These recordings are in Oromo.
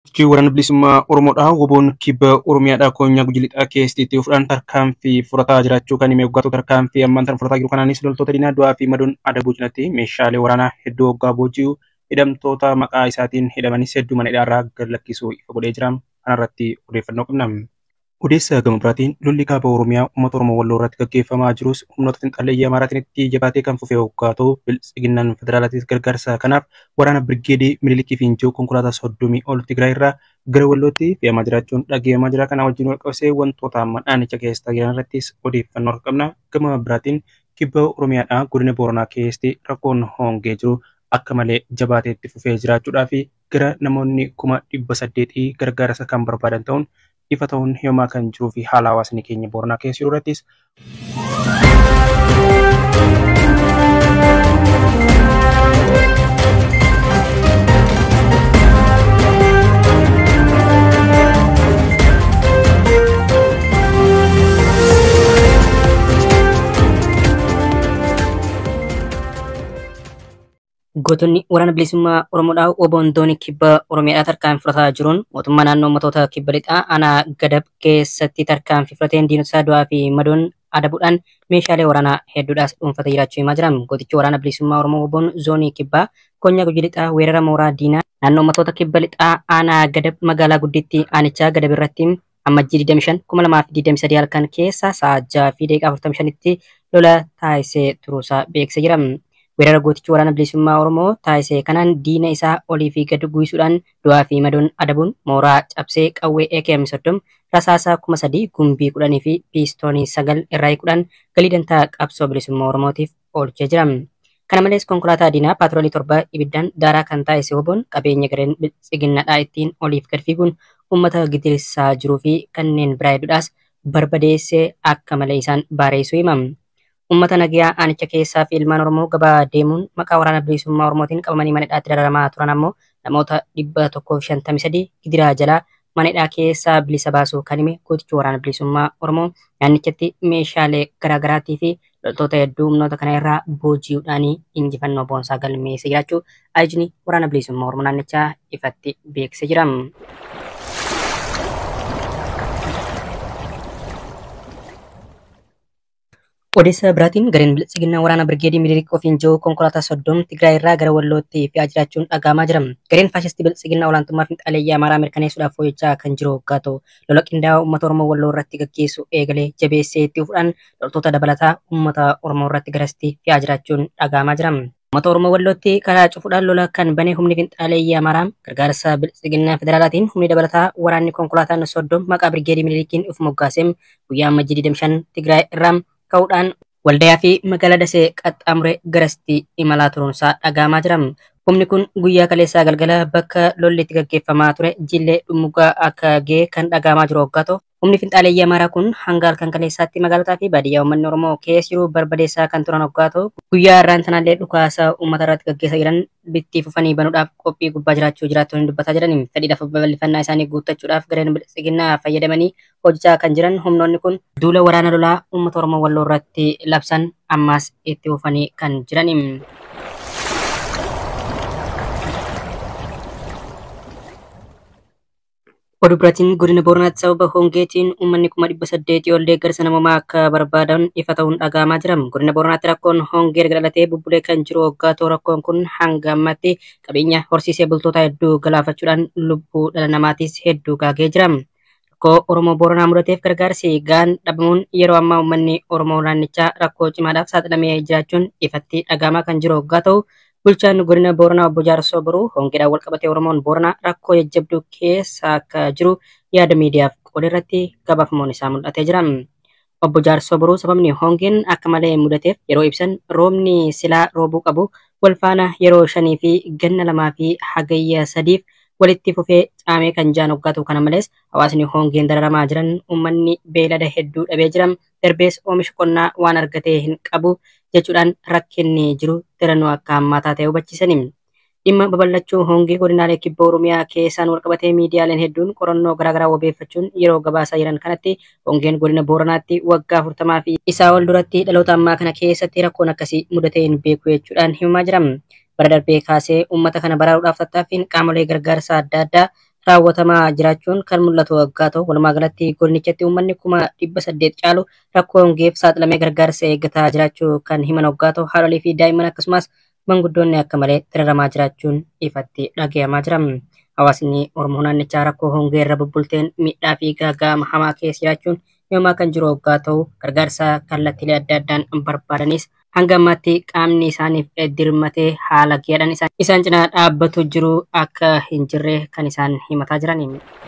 Sochii waraana bilisummaa Oromoodhaa woboon kibba Oromiyaadhaa koonyaa gujii lixaa keessatti itti fuudhaan tarkaanfii fudhataa jiraachuu kan hime waggaatota tarkaanfii ammaan tan fudhataa jiru kanaanis loltoota diinaa du'aa fi madoon adabuu cinatti meeshaalee waraanaa hedduu waggaa booji'u hidhamtoota maqaa isaatiin hidhamanis hedduu mana hidhaarraa gad lakkisuu ifa godhee jira. Kanarratti odeeffannoo qabna. Odeessa gama biraatiin lolli kaaba Oromiyaa uummata Oromoo walloo irratti gaggeeffamaa jirus humnoota finxaalleyyii Amaaraatiin itti jabaatee kan fufee waggaa ta'u biltsiginnaan federaalaatiif gargaarsa kanaaf waraana birgeedii Minilikii fi Injoo konkolaataa soddomii ol Tigraay irraa gara wallootti fe'amaa jiraachuun dhaggeeffamaa jira. Kana wajjin wal qabsee wantoota amma dhaanicha keessa jiran irrattis odeeffannoo qabna. Gama biraatiin kibba Oromiyaadhaa godina Booranaa keessatti rakkoon hongee jiru akka malee jabaatee itti fufee jiraachuudhaa fi gara namoonni kuma dhibba saddeetii gargaarsa kan barbaadan ta'uun ifa ta'uun himamaa kan jiruu fi haala hawaasni keenya Booranaa keessa jiru irrattis Gootonni waraana bilisummaa Oromoodhaa oboon doonii kibba Oromiyaadhaa tarkaanfii fudhataa jiruun mootummaa naannoo uummattoota kibba lixaa aanaa gadab keessatti tarkaanfii fudhateen diinota du'aa fi madoon adabuudhaan meeshaalee waraanaa hedduudhaas dhuunfatee jiraachuu himaa jiran. Gootichi waraana bilisummaa Oromoo oboon zoonii kibbaa konyaa gujii lixaa weerara mooraa diinaa naannoo uummattoota kibba lixaa aanaa gadab magaalaa gudditti aanichaa gadab irratti ammajjii 25 2023 halkan keessa sa'a 6 fi daqiiqaa 45 tti lola taasisee turuusaa beeksisee jira. weerara gootichi waraana bilisummaa Oromoo taasise kanaan diina isaa olii fi gad guyyisuudhaan du'aa fi madoon adabuun mooraa cabsee qawwee AKM soddom rasaasaa kuma sadii gumbii kudhanii fi piistoonii sagal irraa hiikuudhaan galii dantaa qabsoo bilisummaa Oromootiif oolchee jira. Kana malees konkolaataa diinaa paatroolii torba ibiddaan daaraa kan taasise oboon qabeenya gareen tsiginnaadhaa ittiin oliif gad fiiguun uummata gidirsaa jiruu fi kanneen biraa hedduudhaas barbadeessee akka malee isaan baareessuu himama. Uummata nagayaa aanicha keessaa fi ilmaan Oromoo gabaa deemuun maqaa waraana bilisummaa Oromootiin qabamanii mana hidhaatti dararamaa turan ammoo namoota dhibba tokkoo fi shantamii sadii gidiraa jalaa mana hidhaa keessaa bilisa baasuu kan hime gootichi waraana bilisummaa Oromoo naannichatti meeshaalee garaagaraatii fi loltoota hedduu humnoota kana irraa booji'uudhaan injifannoo boonsaa galmeessee jiraachuu ajajni waraana bilisummaa Oromoo naannichaa ifatti beeksisee jira. Odeessa biraatiin gareen biltsiginnaa waraana birgeedii Minilik ofiin jiru konkolaataa soddom Tigraay irraa gara Wallootti fe'aa jiraachuun dhagahamaa jira. Gareen faashistii biltsiginnaa olaantummaa finxaaleeyyii Amaaraa mirkaneessuudhaaf hojjechaa kan jiru waggaa ta'u lola qindaa'aa uummata Oromoo Walloo irratti gaggeessu eegalee jabeessee itti fufuudhaan loltoota dabalataa uummata Oromoo irratti garasitti fe'aa jiraachuun dhagahamaa jira. Uummata Oromoo Wallootti karaa cufuudhaan lola kan bane humni finxaaleeyyii Amaaraa gargaarsa biltsiginnaa federaalaatiin humni dabalataa waraanni konkolaataan soddom maqaa birgeedii Minilikiin of moggaaseem guyyaa ammajjii 25 Tigraay irraa ka'uudhaan waldayaa fi magaalaa dasee qaxxaamuree garasitti imalaa turuunsaa dhagahamaa jira. Humni kun guyyaa kaleessaa galgala bakka lolli itti gaggeeffamaa ture jillee dhummugaa akka ga'e kan dhagahamaa jiru waggaa ta'u. Humni finxaaleeyyii Amaaraa kun hanga halkan kaleessaatti magaalotaa fi baadiyyaa uummanni Oromoo keessa jiru barbadeessaa kan turan waggaa ta'u. Guyyaa irraan sanallee dhukaasa uummata irratti gaggeessaa jiran bitti fufanii banuudhaaf qophii gubbaa jiraachuu jiraattonni dubbataa jiran fedhiidhaaf babal'ifannaa isaanii guuttachuudhaaf gareen biltsiginnaa fayyadamanii hojjechaa kan jiran humnoonni kun duula waraana lolaa uummata Oromoo Walloo irratti labsan ammaas itti fufanii kan jiran. Oduu biraatiin godina Booranaatti sababa hongeetiin uummanni kuma dhibba saddeetii ol deeggarsa namoomaa akka barbaadan ifa ta'uun dhagahamaa jira. Godina Booranaatti rakkoon hongee erga dhalatee bubbulee kan jiru waggaa ta'u rakkoon kun hanga ammatti qabeenya horsiisee bultoota hedduu galaafachuudhaan lubbuu dhala namaatis hedduu gaagee jira. Rakkoo Oromoo Booranaa mudateef gargaarsi gaan dhabamuun yeroo ammaa uummanni Oromoo naannichaa rakkoo cimaadhaaf saaxilamee jiraachuun ifatti dhagahamaa kan jiru waggaa ta'u Bulchaan godina Booranaa obbo Jaarsoo Boruu hongeedhaan wal qabatee Oromoon Booranaa rakkoo jajjabduu keessa akka jiru yaada miidiyaaf qoode irratti gabaafamuun isaa mul'atee jira. Obbo Jaarsoo Boruu sababni hongeen akka malee mudateef yeroo ibsan roobni silaa roobuu qabu wal faana yeroo shanii fi ganna lamaa fi hagayya sadiif walitti fufee caamee kan jiran waggaa ta'u kana malees hawaasni hongeen dararamaa jiran uummanni beelada hedduu dhabee jira darbees oomisha qonnaa waan argatee hin qabu jechuudhaan rakkinni jiru tirannoo akka hammaataa ta'e hubachiisani. Dhimma babal'achuu hongee godinaalee kibba Oromiyaa keessaan walqabatee miidiyaaleen hedduun qorannoo garaagaraa wabeeffachuun yeroo gabaasaa jiran kanatti hongeen godina Booranaatti waggaa afurtamaa fi isaa ol duratti dhaloota ammaa kana keessatti rakkoon akkasii mudatee hin beeku jechuudhaan himamaa jira. Bara darbee kaasee uummata kana baraaruudhaaf tattaaffiin qaamolee gargaarsa adda addaa raawwatamaa jiraachuun kan mul'atu waggaa ta'u walumaa galatti godinichatti uummanni kuma dhibba saddeet caalu rakkoo hongeef saaxilamee gargaarsa eeggataa jiraachuu kan himan waggaa ta'u haadholii fi daa'imman akkasumas manguddoonni akka malee tiraramaa jiraachuun ifatti dhagayamaa jira. Hawaasni Oromoo naannichaa rakkoo hongee irra bubbulteen miidhaa fi gaaga'ama hamaa keessa jiraachuun yoomaa kan jiru waggaa ta'u gargaarsa kallattiilee adda addaan barbaadanis hanga ammaatti qaamni isaaniif dirmatee haala gahaadhaan isaan cinaa dhaabbatu jiru akka hin jirre kan isaan himataa jiran.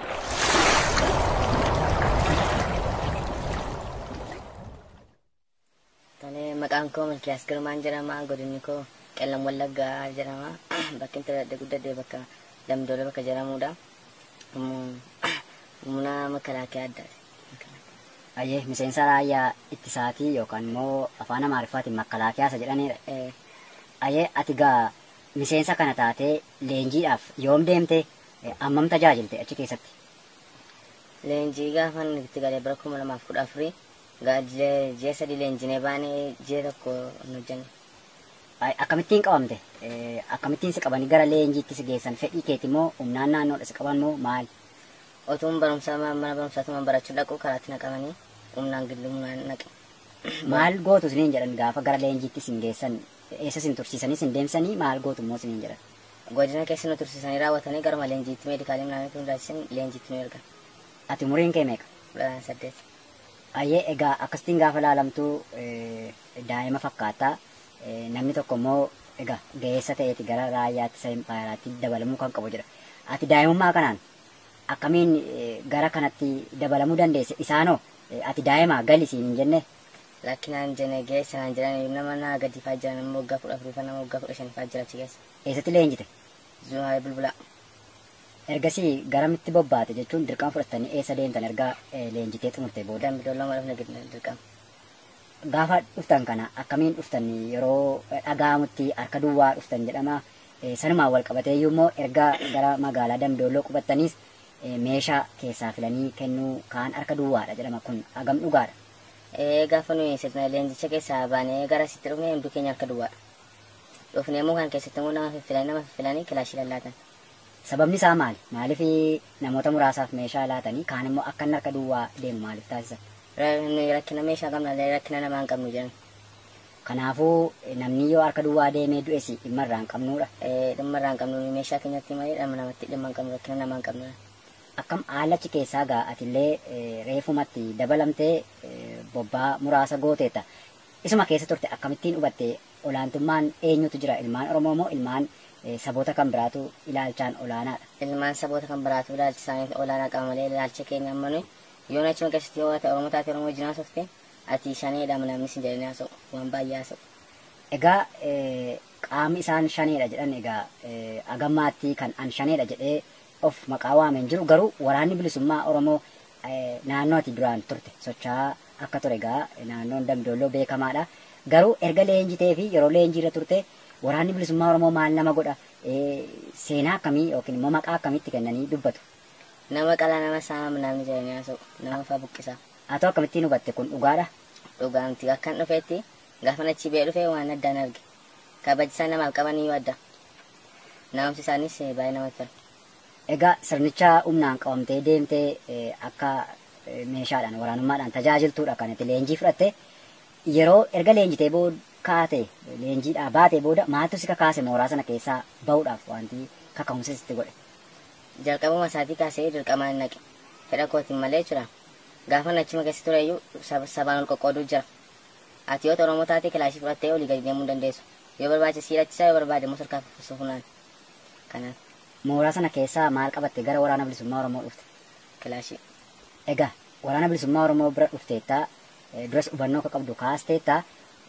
Tolee, maqaan koo Milkiyaas Girmaan jedhama. Godinni koo Qellam Wallaggaa jedhama. Bakki itti dhaladhe guddadhee bakka Damdoole bakka jedhamudha. Humna makalaakaa addaati. Ayyee miseensa raayyaa ittisaatii yookaan immoo afaan amaariffaatiin makalaakaa isa jedhanidha. Ayyee ati gaa miseensa kana taatee leenjiidhaaf yoom deemte ammam tajaajilte achi keessatti? Leenjii gaafa itti galee bara kuma lamaaf kudha afurii ji'a sadii leenjinee baanee ji'a tokko hin hojjenne. Akkamittiin qabamte? Akkamittiin si qabanii gara leenjiitti si geessan fedhii keeti moo humnaan naannoodha si qaban moo maali? Otuun barumsaa mana barumsaatumaan barachuu dhaqu karaatti naqamanii humnaan gillumnaan naqe. Maal gootu isiniin jedhan gaafa gara leenjiitti sin geessan eessa sin tursiisanii sin deemsanii maal gootu immoo isiniin jedhan? Godina keessa nu tursiisanii raawwatanii garuma leenjiitti meedikaalii naannoo hundaasisan leenjiitti nu ergan. Ati umuriin kee meeqa? Saddeet. Ayyee egaa akkasitiin gaafa laalamtuu daa'ima fakkaata. Namni tokko immoo egaa ga'eessa ta'eeti gara raayyaatti isa impaayiraatti dabalamuu kan qabu jedha. Ati daa'imummaa kanaan akkamiin gara kanatti dabalamuu dandeesse isaanoo ati daa'ima gali siin hin jenne. Lakkinaan jenne geessa naan jedhan nama naa gadi faa jiran nama waggaa kudha afurii nama waggaa kudha shanii faa jira achi keessa. Eessatti leenjite? Zuhaa bulbulaa. Ergasii garamitti bobbaate jechuun dirqama fudhattanii eessa deemtan erga leenjitee xumurte booda. Dambi dollama dhufne dirqama. Gaafa dhuftan kana akkamiin dhuftan yeroo dhaga'amutti harka duwwaa dhuftan jedhama. Sanumaan wal qabatee immoo erga gara magaalaa Damdooloo qubattaniis meeshaa keessaa filanii kennuu kaan harka duwwaadha jedhama kun hagam dhugaadha. Gaafa nuyi sirna leenjicha keessaa baanee gara sitti dhufne hundi keenya harka duwwaadha. Dhufnee immoo kan keessatti immoo nama fiffilanii nama fiffilanii kilaashii lallaatan. Sababni isaa maali? Maaliif namoota muraasaaf meeshaa laatanii kaan immoo akka inni harka duwwaa deemu maaliif taasisan? Rakkina meeshaa qabna rakkina namaa hin qabnu jedhan. Kanaafuu namni yoo harka duwwaa deemee du'es dhimma irraa hin qabnudha. Dhimma irraa hin qabnu meeshaa keenyatti malee dhama namatti dhimma hin qabnu rakkina namaa hin qabnu. Akkam haalachi keessaa gaa atillee reefumatti dabalamtee bobbaa muraasa gooteetta. Isuma keessa turte akkamittiin hubatte olaantummaan eenyutu jira ilmaan Oromoo moo ilmaan saboota kan biraatu ilaalchaan olaanaadha. Ilmaan saboota kan biraatu ilaalchi isaanii olaanaa qaba malee ilaalcha keenya amma nuyi yoo achuma keessatti yoo ta'e Oromoo taate Oromoo wajjin haasofte ati shaneedha namni sin jedhanii haasa'u waan baay'ee haasa'u. Egaa qaamni isaan shaneedha jedhan egaa agammaatti kan an shaneedha jedhee of maqaa waameen jiru garuu waraanni bilisummaa Oromoo naannoo ati duraan turte socho'aa akka ture egaa naannoon Damdooloo beekamaadha. Garuu erga leenjitee fi yeroo leenjiirra turte waraanni bilisummaa Oromoo maal nama godha seenaa akkamii yookiin immoo maqaa akkamitti kennanii dubbatu. Nama qalaa nama saama namni jedhanii haasa'u nama fa'aa buqqisa. Haa ta'u akkamittiin hubatte kun dhugaadha. Dhugaamti akkan dhufeetti gaafa achi bee dhufe waan addaan arge. Kabajisaa namaaf qaban iyyuu adda. Na'umsi isaanis baay'ee namatti tola. Egaa sirnicha humnaan qabamtee deemtee akka meeshaadhaan waraanummaadhaan tajaajiltuudha kan itti leenjii fudhatte yeroo erga leenjitee booda kaate leenjiidhaa baatee booda maaltu si kakaase mooraa sana keessaa bahuudhaaf wanti kaka'umsa sitti godhe. Jalqabuma isaatii kaasee dirqamaan naqe. Fedha kootiin malee jira. Gaafa achuma keessa ture iyyuu sabaan ol qoqqooduu jira. Ati yoo Oromoo taate kilaashii fudhattee olii gadi deemuu dandeessu. Yoo barbaade siirachisaa yoo barbaade immoo sarkaa fufunaan. Kanaaf. Mooraa sana keessaa maal qabatte gara waraana bilisummaa Oromoo dhufte? Kilaashii. Egaa waraana bilisummaa Oromoo bira dhufteetta duras hubannoo akka qabdu kaasteetta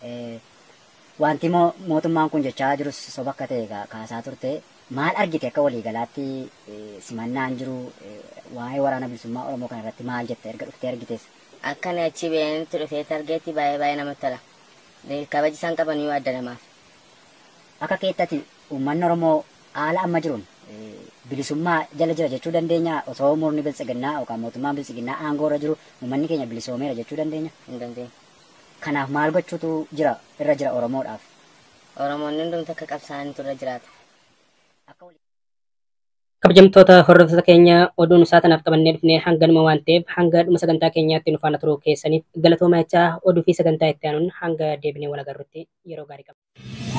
wanti mootummaan kun jechaa jirus soba akka ta'e kaasaa turte maal argite akka waliigalaatti simannaan jiru waa'ee waraana bilisummaa Oromoo kana irratti maal jette erga dhuftee argitees. Akka ani achi beenitti dhufeetti argeetti baay'ee baay'ee namatti tola. Kabaji isaan qaban yoo adda namaaf. Akka keettatti uummanni Oromoo haala amma jiruun bilisummaa jala jira jechuu dandeenya osoo murni biltsiginnaa yookaan mootummaan biltsiginnaa aangoo irra jiru uummanni keenya bilisoomeera jechuu dandeenya. Hin dandeenya. Kanaaf maal gochuutu jira irra jira Oromoodhaaf. Oromoonni hundumti akka qabsaa'anitu irra jiraata. Kabajamtoota hordoftoota keenya oduun isaa tanaaf qabannee dhufnee hanganuma waan ta'eef hanga dhuma sagantaa keenyaatti nu faana turuu keessaniif galatooma jechaa oduu fi sagantaa itti aanuun hanga deebinee wal agarrutti yeroo gaarii qaba.